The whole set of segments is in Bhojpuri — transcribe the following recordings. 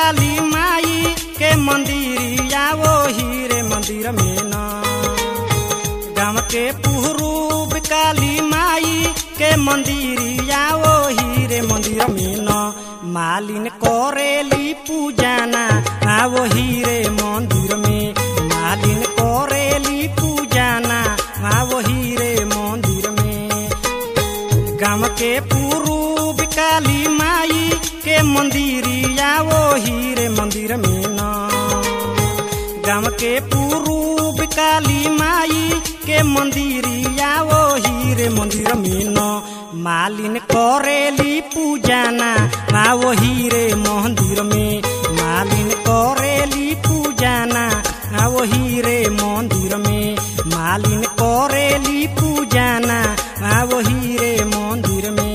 काली माई के मंदिरिया वो हीरे मंदिर में न गाँव के पुहरूप काली माई के मंदिरिया वो हीरे मंदिर में न मालिन करेली पूजाना आ वो हीरे मंदिर में मालिन करेली पूजाना आ वो हीरे मंदिर में गाँव के पूर्व काली माई के मंदिरिया वो हीरे मंदिर में न गाँव के पूर्व काली माई के मंदिरिया वो हीरे मंदिर में न मालिन करेली पूजाना आ वो हीरे मंदिर में मालिन करेली पूजाना आ वो हीरे मंदिर में मालिन करेली पूजाना आ वो हीरे मंदिर में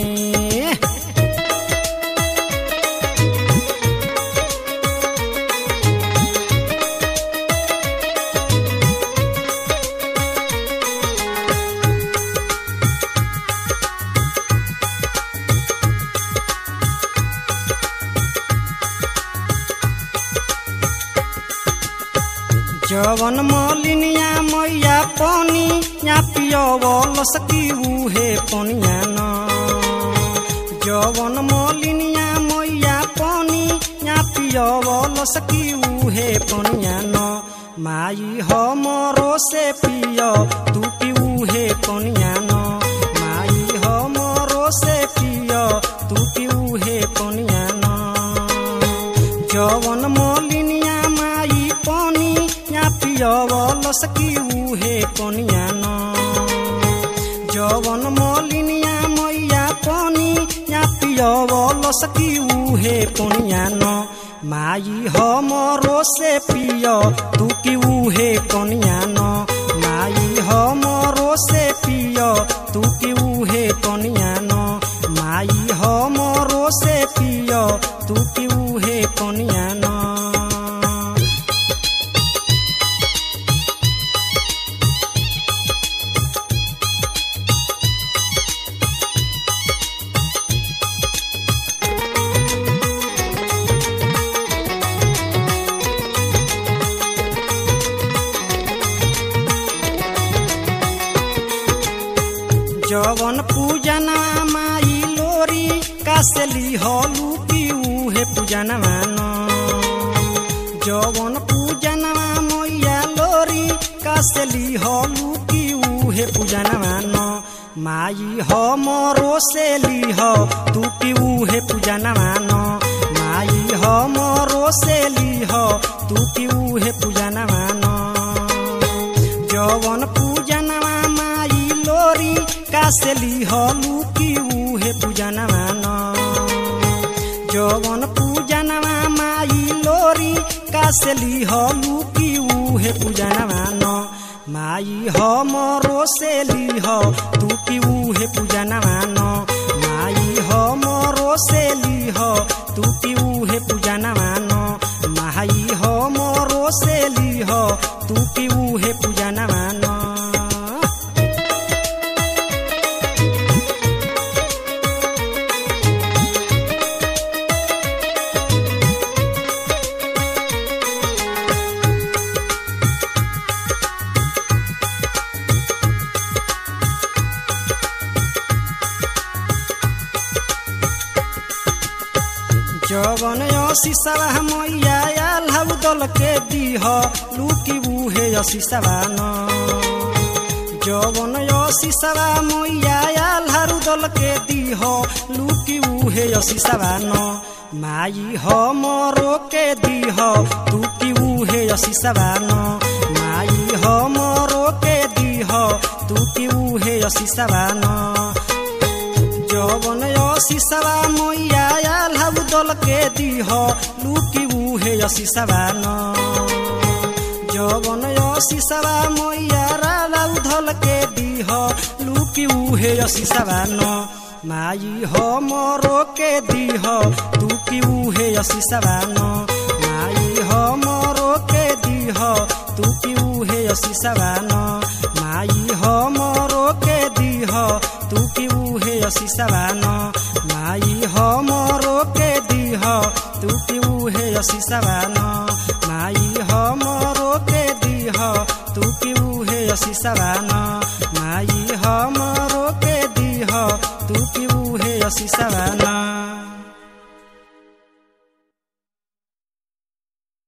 जवन मलिनिया मैया पानी या पियवल सकी उहे पनिया न जवन मलिनिया मैया पानी या पियवल सकी उहे पनिया न माई हमरो से पिय तू की उहे पनिया न माई हमरो से पिय तू की उहे पनिया न जवन मलिनिया माई पानी या पियवल सकी उहे पनिया न जवन मलिनिया मैया पानी या पियवल सकी उहे पनिया न माई हमरो से पिय तू की उहे पनिया न माई हमरो से पिय तू की उहे पनिया न माई हमरो से पिय तू की उहे पनिया न जवन पूजना माई लोरी कासेली हलू की उहे पूजना मान जवन पूजना मैया लोरी कासेली हलू की उहे पूजना मान माई हमरो से लीह तू की उहे पूजना मान माई हमरो से लीह तू की उहे पूजना मान जवन पूजनवा माई लोरी कासेली हलू की उहे पूजनवा न जवन पूजनवा माई लोरी कासेली हलू की उहे पूजनवा न माई हमरो से लीह तू की उहे पूजनवा न माई हमरो से लीह तू की उहे पूजनवा न माई हमरो से लीह तू की उहे पूजनवा न जवन असीसवा मैया आल हउ दल के दीह लुकी उहे असीसवा न जवन असीसवा मैया आल हरु दल के दीह लुकी उहे असीसवा न माई हमरो के दीह तू की उहे असीसवा न माई हमरो के दीह तू की उहे असीसवा न जवन असीसवा मैया आल हउ दल के दीह लुकी उहे असीसवा न जवन असीसवा मैया राला उधल के दीह लुकी उहे असीसवा न माई हमरो के दीह तू की उहे असीसवा न माई हमरो के दीह तू की उहे असीसवा न माई हमरो के दीह तू की उहे असीसवा न माई हमरो के दीह तू की उहे असी सवान माई हमरो के दीह तू की उहे असी सवान माई हमरो के दीह तू की उहे असी सवान